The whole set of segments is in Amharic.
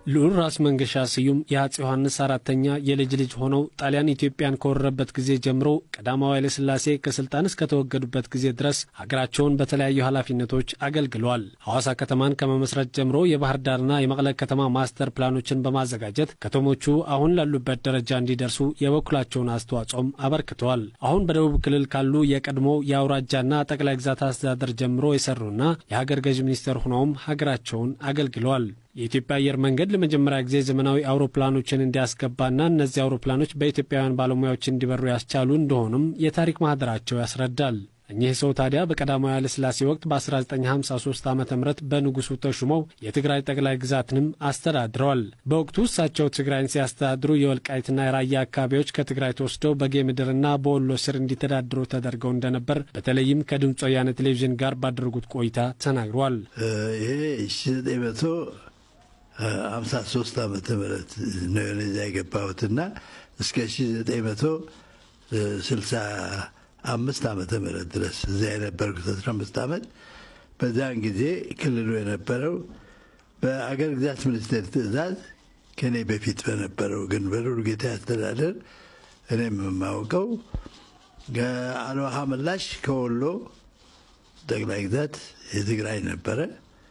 ልዑል ራስ መንገሻ ስዩም የአፄ ዮሐንስ አራተኛ የልጅ ልጅ ሆነው ጣሊያን ኢትዮጵያን ከወረረበት ጊዜ ጀምሮ ቀዳማዊ ኃይለ ሥላሴ ከስልጣን እስከተወገዱበት ጊዜ ድረስ ሀገራቸውን በተለያዩ ኃላፊነቶች አገልግለዋል። ሐዋሳ ከተማን ከመመስረት ጀምሮ የባህር ዳርና የመቀለ ከተማ ማስተር ፕላኖችን በማዘጋጀት ከተሞቹ አሁን ላሉበት ደረጃ እንዲደርሱ የበኩላቸውን አስተዋጽኦም አበርክተዋል። አሁን በደቡብ ክልል ካሉ የቀድሞ የአውራጃና ጠቅላይ ግዛት አስተዳደር ጀምሮ የሰሩና የሀገር ገዥ ሚኒስትር ሆነውም ሀገራቸውን አገልግለዋል። የኢትዮጵያ አየር መንገድ ለመጀመሪያ ጊዜ ዘመናዊ አውሮፕላኖችን እንዲያስገባና እነዚህ አውሮፕላኖች በኢትዮጵያውያን ባለሙያዎች እንዲበሩ ያስቻሉ እንደሆኑም የታሪክ ማህደራቸው ያስረዳል። እኚህ ሰው ታዲያ በቀዳማዊ ኃይለ ሥላሴ ወቅት በ1953 ዓ ም በንጉሡ ተሹመው የትግራይ ጠቅላይ ግዛትንም አስተዳድረዋል። በወቅቱ እሳቸው ትግራይን ሲያስተዳድሩ የወልቃይትና የራያ አካባቢዎች ከትግራይ ተወስደው በጌ ምድርና በወሎ ስር እንዲተዳድሩ ተደርገው እንደነበር በተለይም ከድምፅ ወያነ ቴሌቪዥን ጋር ባደረጉት ቆይታ ተናግሯል። ይሄ ሀምሳ ሶስት ዓመተ ምህረት ነው ወደዚያ የገባሁትና እስከ ሺ ዘጠኝ መቶ ስልሳ አምስት ዓመተ ምህረት ድረስ እዚያ የነበርኩት አስራ አምስት ዓመት። በዚያን ጊዜ ክልሉ የነበረው በአገር ግዛት ሚኒስቴር ትዕዛዝ ከእኔ በፊት በነበረው ግን በልዑል ጌታዬ አስተዳደር እኔም የማውቀው ከአልዋሃ ምላሽ ከወሎ ጠቅላይ ግዛት የትግራይ ነበረ።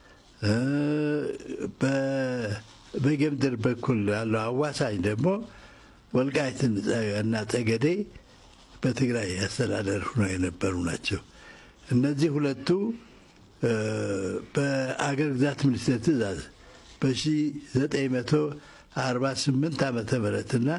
በጌምድር በኩል ያለው አዋሳኝ ደግሞ ወልቃይትን እና ጠገዴ በትግራይ አስተዳደር ሆነው የነበሩ ናቸው። እነዚህ ሁለቱ በአገር ግዛት ሚኒስቴር ትዕዛዝ በ1948 ዓመተ ምህረት እና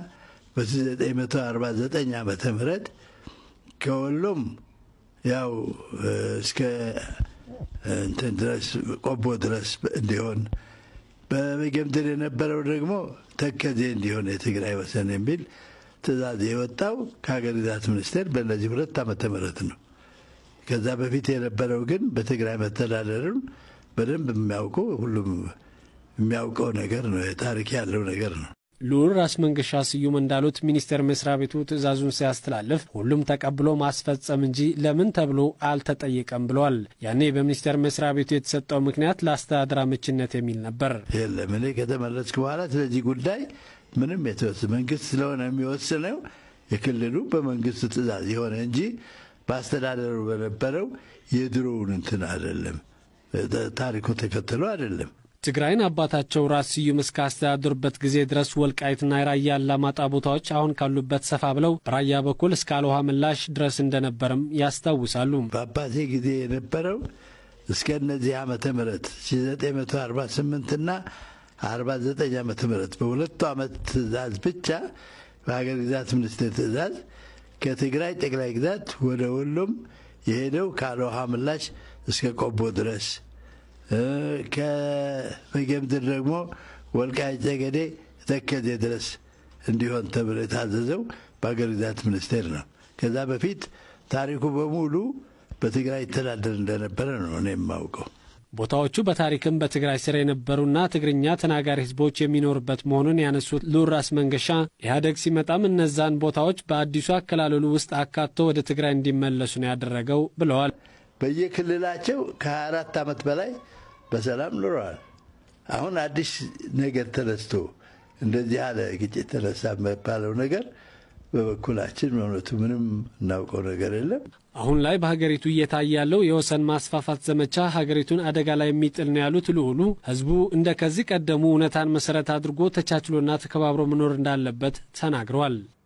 በ1949 ዓመተ ምህረት ከወሎም ያው እስከ እንትን ድረስ ቆቦ ድረስ እንዲሆን በጌምድር የነበረው ደግሞ ተከዜ እንዲሆን የትግራይ ወሰን የሚል ትዕዛዝ የወጣው ከሀገር ግዛት ሚኒስቴር በእነዚህ ሁለት ዓመተ ምህረት ነው። ከዛ በፊት የነበረው ግን በትግራይ መተዳደርን በደንብ የሚያውቀው ሁሉም የሚያውቀው ነገር ነው። ታሪክ ያለው ነገር ነው። ልዑል ራስ መንገሻ ስዩም እንዳሉት ሚኒስቴር መስሪያ ቤቱ ትዕዛዙን ሲያስተላልፍ ሁሉም ተቀብሎ ማስፈጸም እንጂ ለምን ተብሎ አልተጠየቀም ብለዋል። ያኔ በሚኒስቴር መስሪያ ቤቱ የተሰጠው ምክንያት ለአስተዳደር አመችነት የሚል ነበር። የለም እኔ ከተመለስኩ በኋላ ስለዚህ ጉዳይ ምንም የተወስ መንግስት ስለሆነ የሚወስነው የክልሉ በመንግስት ትዕዛዝ የሆነ እንጂ በአስተዳደሩ በነበረው የድሮውን እንትን አይደለም፣ ታሪኩ ተከትሎ አይደለም። ትግራይን አባታቸው ራስ ስዩም እስካስተዳደሩበት ጊዜ ድረስ ወልቃይትና የራያ አላማጣ ቦታዎች አሁን ካሉበት ሰፋ ብለው በራያ በኩል እስከ አልውሃ ምላሽ ድረስ እንደነበርም ያስታውሳሉ። በአባቴ ጊዜ የነበረው እስከ እነዚህ ዓመተ ምህረት 1948 እና 49 ዓመተ ምህረት በሁለቱ ዓመት ትእዛዝ ብቻ በሀገር ግዛት ሚኒስቴር ትእዛዝ ከትግራይ ጠቅላይ ግዛት ወደ ወሎም የሄደው ከአልውሃ ምላሽ እስከ ቆቦ ድረስ በጌምድር ደግሞ ወልቃይት ጠገዴ ተከዜ ድረስ እንዲሆን ተብሎ የታዘዘው በሀገር ግዛት ሚኒስቴር ነው። ከዛ በፊት ታሪኩ በሙሉ በትግራይ ይተዳደር እንደነበረ ነው እኔ የማውቀው። ቦታዎቹ በታሪክም በትግራይ ስር የነበሩና ትግርኛ ተናጋሪ ሕዝቦች የሚኖሩበት መሆኑን ያነሱት ልዑል ራስ መንገሻ ኢህአደግ ሲመጣም እነዛን ቦታዎች በአዲሱ አከላለሉ ውስጥ አካቶ ወደ ትግራይ እንዲመለሱ ነው ያደረገው ብለዋል። በየክልላቸው ከ24 ዓመት በላይ በሰላም ኑረዋል። አሁን አዲስ ነገር ተነስቶ እንደዚህ ያለ ግጭት ተነሳ የሚባለው ነገር በበኩላችን በእውነቱ ምንም እናውቀው ነገር የለም። አሁን ላይ በሀገሪቱ እየታየ ያለው የወሰን ማስፋፋት ዘመቻ ሀገሪቱን አደጋ ላይ የሚጥል ነው ያሉት ልዑሉ ህዝቡ እንደ ከዚህ ቀደሙ እውነታን መሰረት አድርጎ ተቻችሎና ተከባብሮ መኖር እንዳለበት ተናግረዋል።